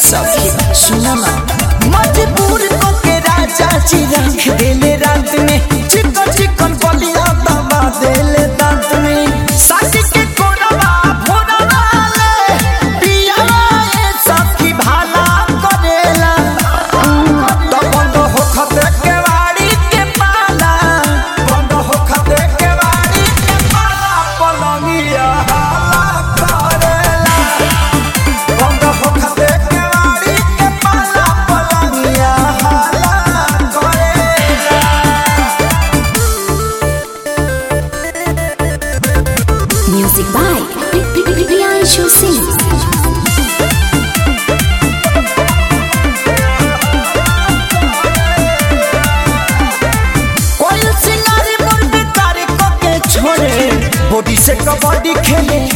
सखी सुना ना मजबूर को के राजा जी रख देले रात में चिकन चिकन बलिया दबा देले दांत में साथी के कोरवा भोरवा ले पियावा ए सखी भाला करेला तो बंद हो खते के वाड़ी के पाला बंद हो खते के वाड़ी के पाला पलंगिया हाला करेला बंद हो खते के वाड़ी के पाला पलंगिया हाला करेला Music by Priyanshu Singh. कोई सिंगारी मुर्गी तारी को के छोड़े बॉडी से कबड्डी खेले